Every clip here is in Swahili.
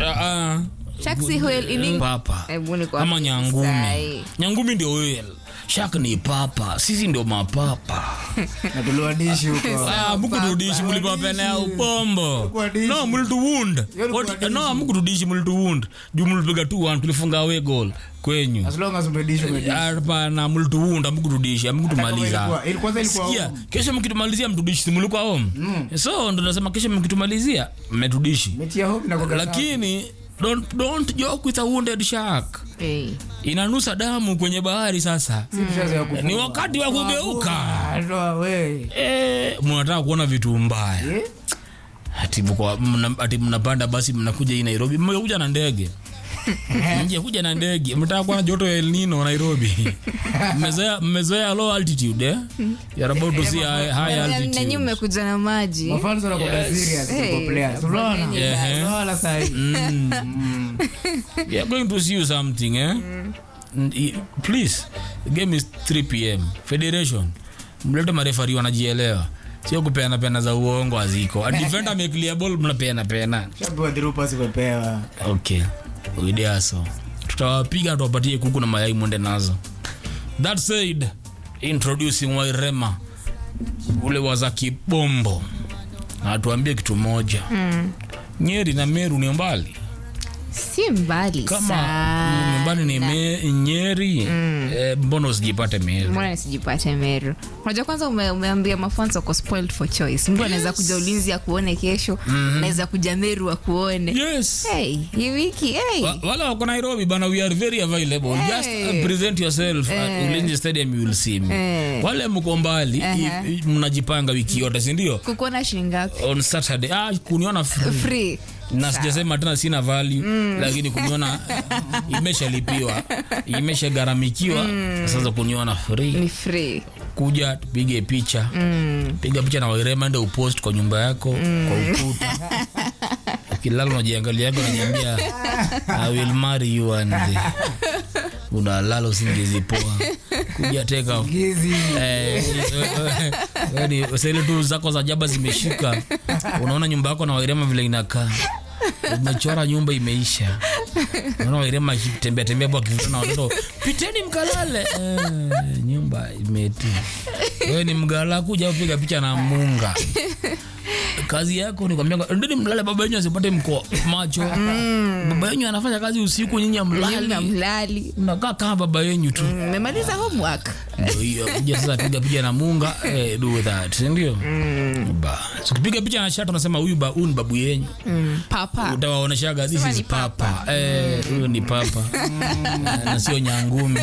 Ah, Shark si whale, ini- papa Hebu ni kwa- ama nyangumi Sahi. nyangumi ndio whale shak ni papa sisi ndio mapapa na tuliwadishi huko Ah, mukutudishi mulipapenea upombo Kuadishi. no mulituwund Hiyo ni kuadishi. no mukutudishi mulituwund juu mulipiga tu one tulifunga awe goal kwenyu as long as umedishi umedishi hapana mulituwund amukutudishi amukutumaliza Ilikuwa- ili- kwanza ilikuwa sikia home. kesho mkitumalizia mtudishi simulikuwa home so ndo nasema kesho mkitumalizia mmetudishi mechi ya hope na kwa lakini don't, don't joke with a wounded shark Eh. inanusa damu kwenye bahari sasa ni wakati wa kugeuka Atoa we Eh, mnataka kuona vitu mbaya Eh? ati mko- mna- ati mnapanda basi mnakuja hii nairobi mmekuja na ndege mjekuja na ndege mtaka kuona joto ya El Nino Nairobi mmezoea mmezoea low altitude eh? You're about to see high, high Na- na nyinyi altitude mmekuja na maji mafanzo na kwa serious Hey. kwa players unaona Yeah. unaona sasa hivi we are going to see you something eh? N- i- please the game is 3 pm federation mlete marefari wanajielewa sio kupeana pena za uongo aziko adifenda ameclear ball mnapeana pena shapewa dhirupa simepewa okay uideaso tutawapiga tuwapatie kuku na mayai mwende nazo that said introducing wairema ule waza kibombo na tuambie kitu moja mm. nyeri na meru ni mbali si mbali kama sana. ni mbali ni me, nyeri mm. eh, mbona usijipate meru mbona nisijipate meru unajua kwanza ume, umeambia mafanzo wako spoiled for choice mtu anaweza kuja ulinzi akuone kesho anaweza kuja meru akuone yes hey, hii wiki hey. Wa- wale wako nairobi bana we are very available just Hey. uh, present yourself at ulinzi stadium you will see me Eh. wale mko mbali Aha. i- i- mnajipanga wiki yote sindio kukuona shilingapi on saturday ah, kuniona free. free na sijasema tena sina value lakini kuniona imeshalipiwa imeshagharamikiwa sasa kuniona free ni free kuja tupige picha piga picha na wairema ende upost kwa nyumba yako kwa ukuta ukilala unajiangalia yako nanyambia i will marry you one day unalala usingizi poa kuja teka gizi Eh, yani sele tu zako za jaba zimeshika unaona nyumba yako na wairema vile inakaa umechora nyumba imeisha unaona wairema akitembea tembea hapo akivuta na watoto piteni mkalale eh, nyumba imeti wewe ni mgala kuja upiga picha na munga kazi yako ni kwambia ndeni mlale baba yenyu asipate mko macho baba yenyu anafanya kazi usiku nyinyi Nyinyi amlali mlali mnakaa kama baba yenyu tu mmemaliza homework ndio hiyo kuja sasa piga picha na munga eh, do that si ndio ba tukipiga picha na shati unasema huyu ba huyu ni babu yenyu mm. papa utawaoneshaga this Sema is ni papa. papa eh huyu ni papa na sio nyangumi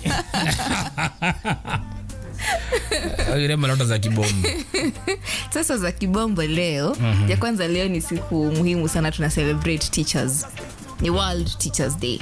ile malota za kibombo sasa za kibombo leo ya kwanza leo ni siku muhimu sana tuna celebrate teachers ni world teachers day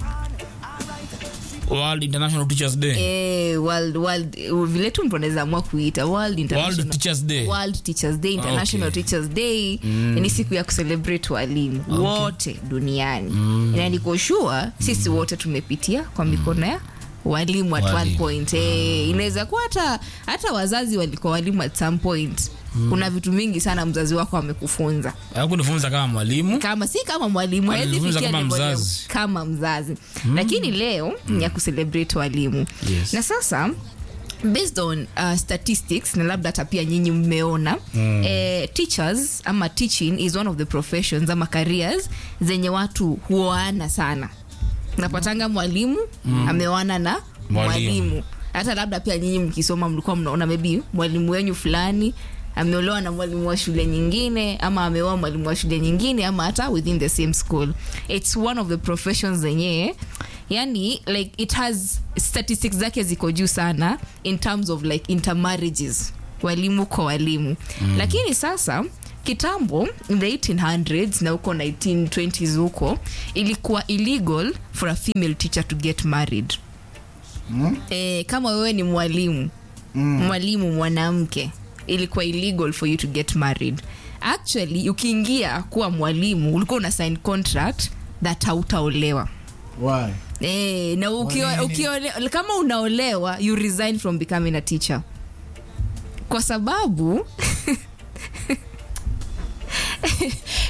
World International Teachers Day eh, world, world, vile tu mtu anaweza amua kuita world international World Teachers Day World Teachers Day, International Okay. Teachers Day ni siku ya kucelebrate walimu wote duniani na niko sure sisi wote tumepitia kwa mikono ya walimu at one Walimu. point eh, inaweza kuwa hata hata wazazi walikuwa walimu at some point kuna vitu mingi sana mzazi wako amekufunza hakunifunza kama mwalimu kama si kama mwalimu hawezi Alifunza fikia kama level ya- mzazi. kama mzazi lakini leo ni ya kucelebrate walimu Yes. na sasa based on uh, statistics na labda hata pia nyinyi mmeona mm. eh, teachers ama teaching is one of the professions ama careers zenye watu huoana sana napatanga mwalimu mm. ameoana na Mwalimu. mwalimu hata labda pia nyinyi mkisoma mlikuwa mnaona maybe mwalimu wenyu fulani ameolewa na mwalimu wa shule nyingine ama ameoa mwalimu wa shule nyingine ama hata within the same school its one of the professions zenye yani like it has statistics zake ziko juu sana in terms of like intermarriages walimu kwa walimu mm. lakini sasa kitambo in the 1800s na huko 1920s huko ilikuwa illegal for a female teacher to get married Mm. eh, kama wewe ni mwalimu mm. mwalimu mwanamke ilikuwa illegal for you to get married actually ukiingia kuwa mwalimu ulikuwa una sign contract that hautaolewa Why? Eh, na ukio, nini? ukiole, kama unaolewa you resign from becoming a teacher kwa sababu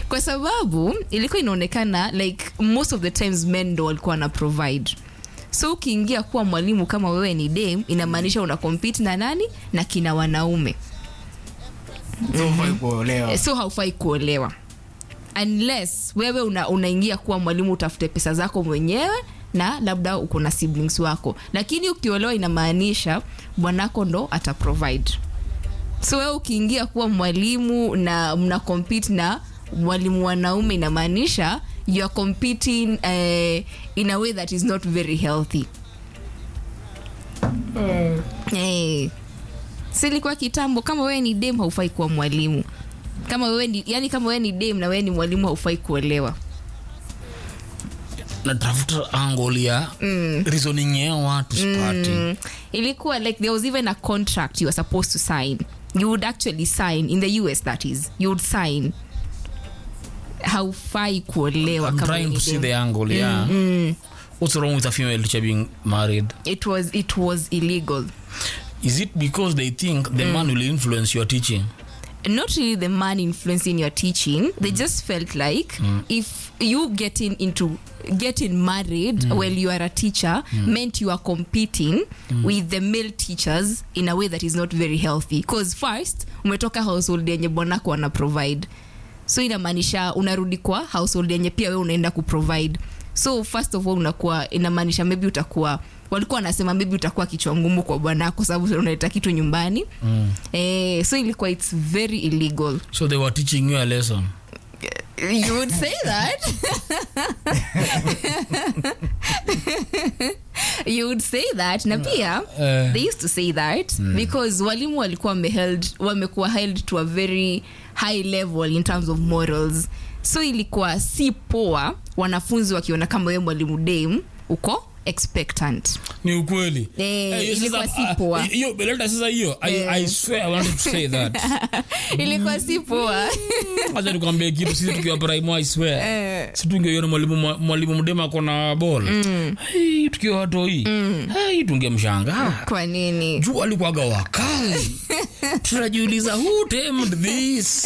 kwa sababu ilikuwa inaonekana like most of the times men ndo walikuwa na provide so ukiingia kuwa mwalimu kama wewe ni dam inamaanisha una compete na nani na kina wanaume So hufai kuolewa. so haufai kuolewa unless wewe una, unaingia kuwa mwalimu utafute pesa zako mwenyewe na labda uko na siblings wako lakini ukiolewa inamaanisha bwanako ndo ata provide so wewe ukiingia kuwa mwalimu na mna compete na mwalimu wanaume inamaanisha you are competing uh, in a way that is not very healthy hey. silikuwa kitambo kama wewe ni dem haufai kuwa mwalimu kama wewe ni yani kama wewe ni dem na wewe ni mwalimu haufai kuolewa natafuta angle ya reasoning ya watu sipati mm. ilikuwa like there was even a contract you were supposed to sign you would actually sign in the us that is you would sign haufai kuolewa I'm kama trying ni to see dem. the angle yeah what's wrong with a female teacher being married it was it was illegal is it because they think the man will influence your teaching not really the man influencing your teaching they just felt like if you getting into getting married while you are a teacher meant you are competing with the male teachers in a way that is not very healthy because first umetoka household yenye bwanako ana provide so inamaanisha unarudi kwa household yenye pia wewe unaenda kuprovide so first of all unakuwa inamaanisha maybe utakuwa walikuwa wanasema maybe utakuwa kichwa ngumu kwa bwanako sababu unaleta kitu nyumbani mm. eh, so ilikuwa its very illegal so they were teaching you a lesson you would say that you would say that na pia Eh. they used to say that because walimu walikuwa wameheld wamekuwa held to a very high level in terms of morals so ilikuwa si poa wanafunzi wakiona kama wewe mwalimu dame uko expectant ni ukweli Eh, Eh, hiyo ilikuwa sasa- si ah, poa. hiyo beleta sasa hiyo I, Eh. i swear i wanted to say that ilikuwa si poa acha nikwambie kitu sisi tukiwa prime i swear Eh. si tungeiona mwalimu mwa- mwalimu mdema akona bol hey, tukiwa watoi hey, tungemshangaa kwa nini juu alikuwaga wakali tunajiuliza who tamed this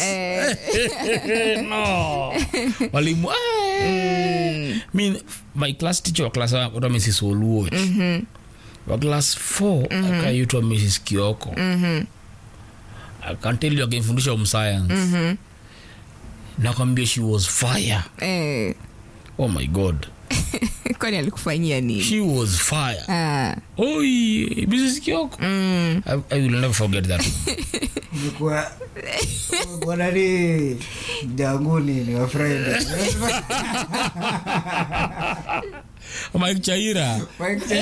no walimu eh. mi my class teacher wa class wa mrs oluoch wa class 4 akaitwa mrs kioko akanteli akimfundisha home science nakwambia she was fire eh, oh my god kwani alikufanyia nini she was fire ah. oi mrs kioko I, i will never forget that Umekuwa- umekuwa nani janguni ni wa Friday. mike chaira Mike,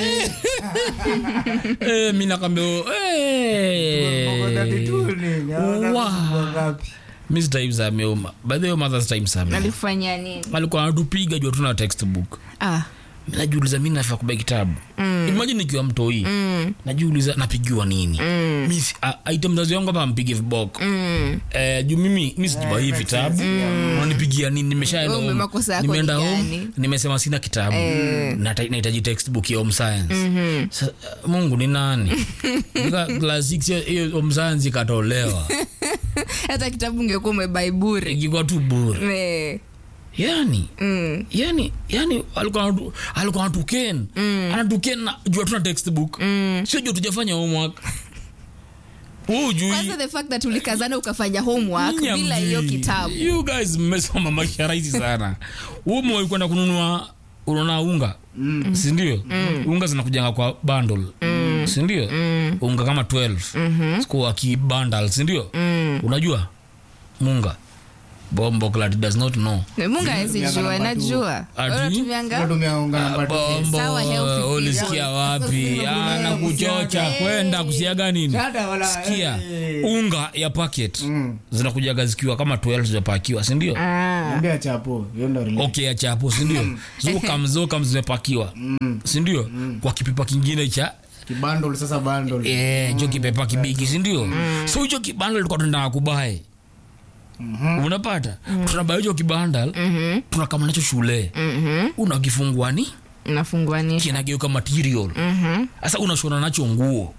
eh, mi nakwambia umekuwa na mituni, naona Wow. kusumbua ngapi? mis times ameuma by the way mothers times ame alikufanyia nini alikuwa anatupiga juu tuna textbook ah. Mi najiuliza mi nafaa kubea kitabu mm. imagine nikiwa mtoi mm. najiuliza napigiwa nini mm. mi si- a- aite mzazi wangu hapa ampige viboko mm. eh, juu mimi mi sijiba hii vitabu nanipigia nini nimeshaenda Wewe home. makosa yako nimeenda ni home gani? nimesema sina kitabu Nata- nahitaji textbook ya home science Sa, mungu ni nani Nika class six, hiyo- hiyo home science ikatolewa hata kitabu ungekuwa umebaiburi ikikuwa tu bure Eh, yani mm. yani yani alikuwa anatu- alikuwa anatuken anatuken na jua tuna textbook sio jua tujafanya homework Wewe hujui. kwanza the fact that ulikazana ukafanya homework Nyinyi bila hamjui. hiyo kitabu you guys mmesoma maisha rahisi sana umo kwenda kununua unaona unga sindio unga zinakujanga kwa bundle sindio unga kama 12 sikuwa kibundle sindio unajua munga bombo clat does not know munga awezijua namba two. najua Ati? unatumianga Tunatumia unga namba two. bombo Sawa, healthy ulisikia period. wapi Sasa ana kuchocha Eh. kwenda kusiaga nini Dada wala- sikia eh. unga ya packet Mm. zinakujaga zikiwa kama 12 zimepakiwa sindio Ah. Mwambie chapo hiyo ndo relate. okay ya chapo sindio zokam zokam zimepakiwa sindio kwa kipipa kingine cha Kibundle sasa bundle. eh, cho kipepa kibigi sindio so hicho kibanda likuwa tunataka kubae unapata tunabae hicho kibanda tunakama nacho shule unakifunguani nafunguanisha kinageuka material sasa unashona nacho nguo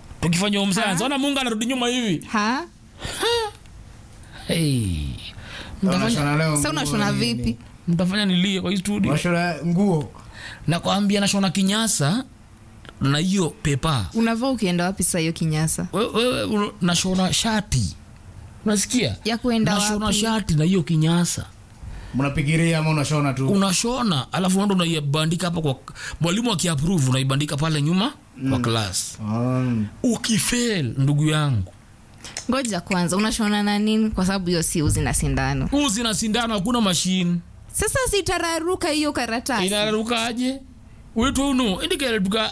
tukifanya home science ona mungu anarudi nyuma hivi ha hey. Wanashona leo Sasa nguo unashona nini? vipi? mtafanya nilie kwa hii studio Wanashona nguo nakwambia nashona kinyasa na hiyo pepa unavaa ukienda wapi saa hiyo kinyasa wewe wewe una- nashona shati unasikia ya kuenda nashona wapi shati na hiyo kinyasa mnapigiria ama unashona tu unashona alafu ndo unaibandika hapa kwa mwalimu akiapprove unaibandika pale nyuma kwa class Mm. ukifail ndugu yangu ngoja kwanza unashona na nini kwa sababu hiyo si uzi na sindano uzi na sindano hakuna mashine sasa sitararuka hiyo karatasi inarukaje wetu uno indikeretuka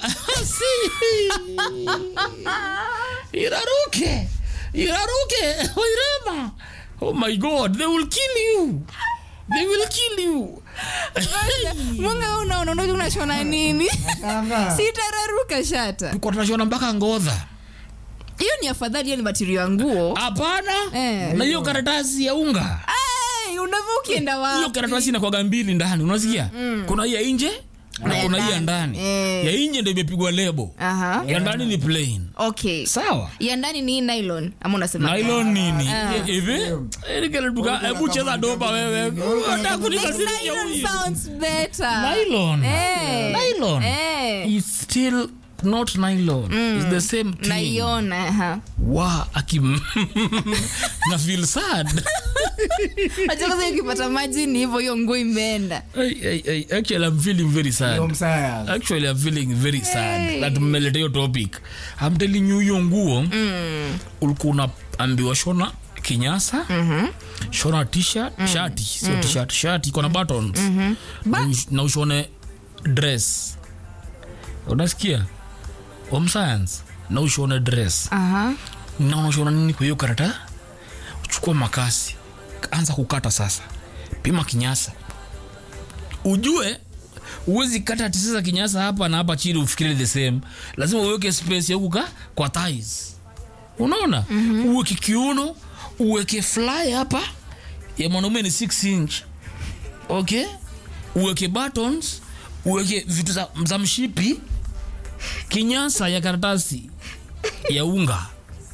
iraruke iraruke oirema oh my god they will kill you they will kill you mwanga unaona unajua unashona nini Shanga. sitararuka shata tuko tunashona mpaka ngodha hiyo ni afadhali hiyo ni matirio ya nguo hapana Eh. na hiyo karatasi ya unga Ai, unavaa ukienda hiyo wapi karatasi inakwaga mbili ndani unasikia kuna hii ya nje na Na ya kuna hii ya ndani. ndani Eh. ya nje ndo imepigwa lebo aha ya ndani ni plain okay sawa ya ndani ni nylon ama unasema nylon nini Ah. hivi Erikeretuka, hebu cheza doba wewe Unataka kunikasirisha Nylon huyu. sounds better Nylon. Eh. Nylon. Eh. It's still not nylon It's the same thing naiona aha. wa akim na feel sad Unajua kwanza ukipata maji ni hivyo hiyo nguo imeenda Ay, ay, ay, actually i'm feeling very Ndio sad msaya actually i'm feeling very sad Hey. that mmeleta hiyo topic i'm telling you hiyo nguo Mm. ulikuwa unaambiwa shona kinyasa shona t-shirt shati sio t-shirt shati iko na buttons na ush- na ushone dress unasikia home science na ushone dress aha na unashona nini kwa hiyo karata uchukua makasi anza kukata sasa pima kinyasa ujue uwezi kata ati sasa kinyasa hapa na hapa chini ufikiri the same lazima uweke space ya kuka kwa thighs unaona mm-hmm. uweke kiuno uweke fly hapa ya mwanaume ni 6 inch okay uweke buttons uweke vitu za, za mshipi kinyasa ya karatasi ya unga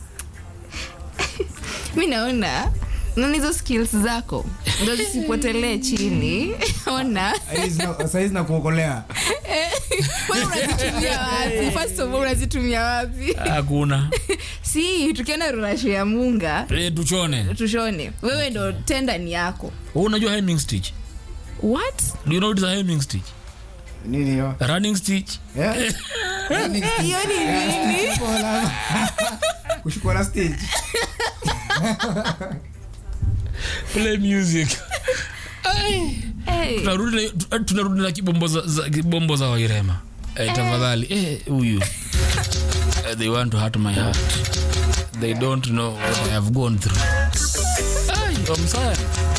mi naona naona hizo skills zako ndo zisipotelee chini ona saizi na kuokolea wewe unazitumia wapi first of all unazitumia wapi hakuna si tukienda rurasho ya munga e, tuchone tushone wewe ndo tenda ni yako Wewe unajua hemming stitch what do you know what is a hemming stitch nini hiyo a running stitch Eh? Yaani, hiyo ni nini kushukua- kushukua na stage play music Ai. hey. tunarudi na- tu- tunarudi na kibombo za, za, kibombo za wairema eh, tafadhali eh, huyu Eh, they want to hurt my heart they don't know what i have gone through Ai, I'm sorry.